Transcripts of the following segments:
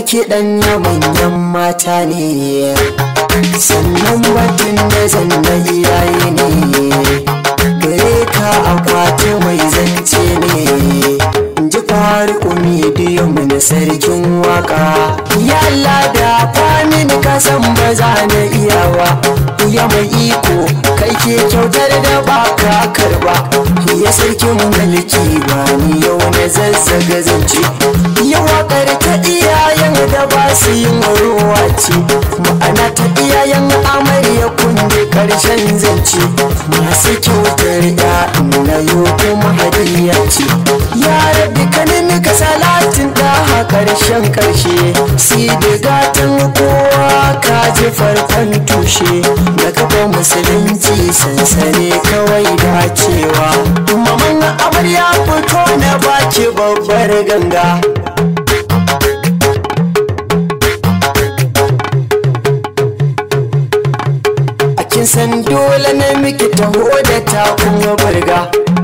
kiɗan na manyan mata ne sannan batun da zan na iyaye ne gare ka akwati mai zance ne ji faru medium na sarkin waka yalla da famin kasan ba za na iyawa ya mai iko kai ke kyautar da ba ka karba ya sarkin mulki ba ni yau na zazzaga zance ya wakar ta iyayen da ba su yin ruwa ce ma'ana ta iyayen amarya kunde karshen zance masu kyautar ya na yau kuma hadiya ce ya rabbi kanin ka salatin da karshen karshe si da gatan kowa ka ji farkon tushe da kafa musulunci sansane kawai dacewa maman amarya fito na baki babbar ganga a kin san dole na miki taho da takun burga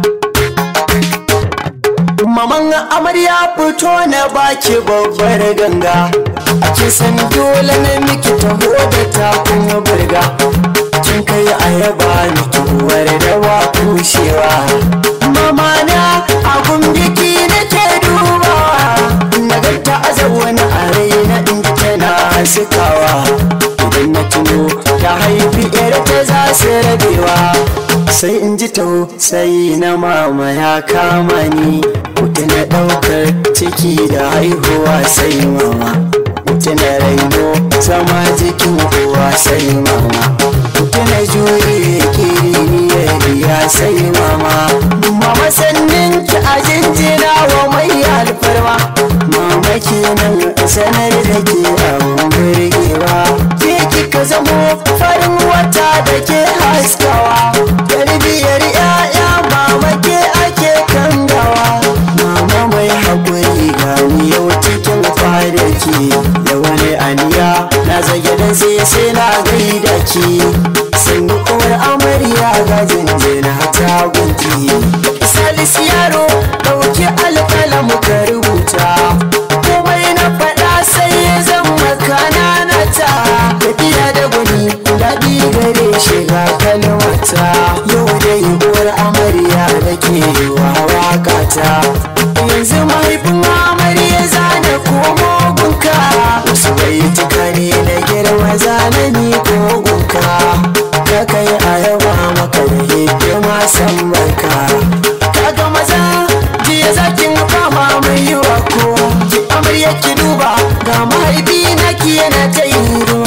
maman amarya fito na baki babbar ganga a kin san dole na miki taho da takun burga kin kai ayaba miki uwar da wa kushewa mama na abun biki nake dubawa na ganta a zaune a raina in tana sikawa idan na tuno ta haifi yar ta za su rabewa sai in ji tausayi na mama ya kama ni mutu na ɗaukar ciki da haihuwa sai mama mutu na raino zama jikin uwa sai mama mutu na jure kiriniyar ya sai mama mama sannin ki a jinjina wa mai alfarma mama kenan sanar da ke abun burgewa ke kika zamo farin wata da ke haskawa tarbiyar 'ya'ya mama ke ake kangawa mama mai haƙuri gani yau cikin kwanaki da wani aniya na zage dan sai sai na gaida ki sun uwar amarya ga jinjina ta gunki salis yaro ɗauki alƙalamu ka rubuta komai na faɗa sai ya zama kanana ta tafiya da gwani daɗi gare shiga kalmata yau dai uwar amarya da ke wa waƙata yanzu mahaifin amarya zana komo gunka wasu bai tuka ne na girma zana ni ko gunka ka kai a yaba maka da hidima san barka kaga maza jiya zakin fama mai yiwa ko ki amarya ki duba ga mahaifi na ki yana ta yi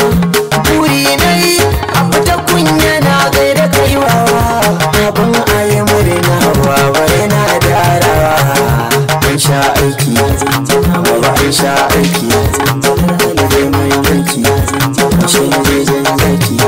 buri na yi a fita kunya na gaida kaiwa abin ayi murna baba yana darawa an sha aiki baba an sha aiki da mai yanki shan jejen zaki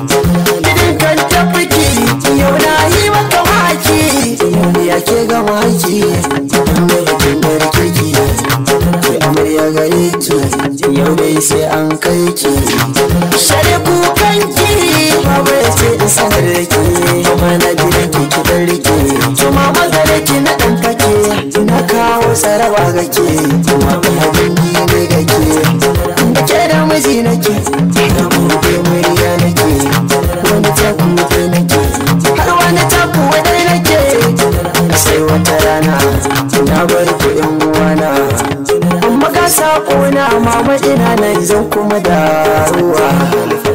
idan kan tafiki yau na yi maka maki ya ke ga maki da yakin barkeki ke amarya gare ki yau dai sai an kai ki shari kukanki baba ya ce in sanar da ke kuma na gidan ki ki dan rike to mama gare ki na dan fake na kawo saraba ga ke kuma ina dangi ne ga ke da ke da miji nake da buɗe murya nake wani taku ke nake har wani taku wadai nake sai wata rana na bar ku yan uwana amma ka sako na mama ina nan zan kuma da ruwa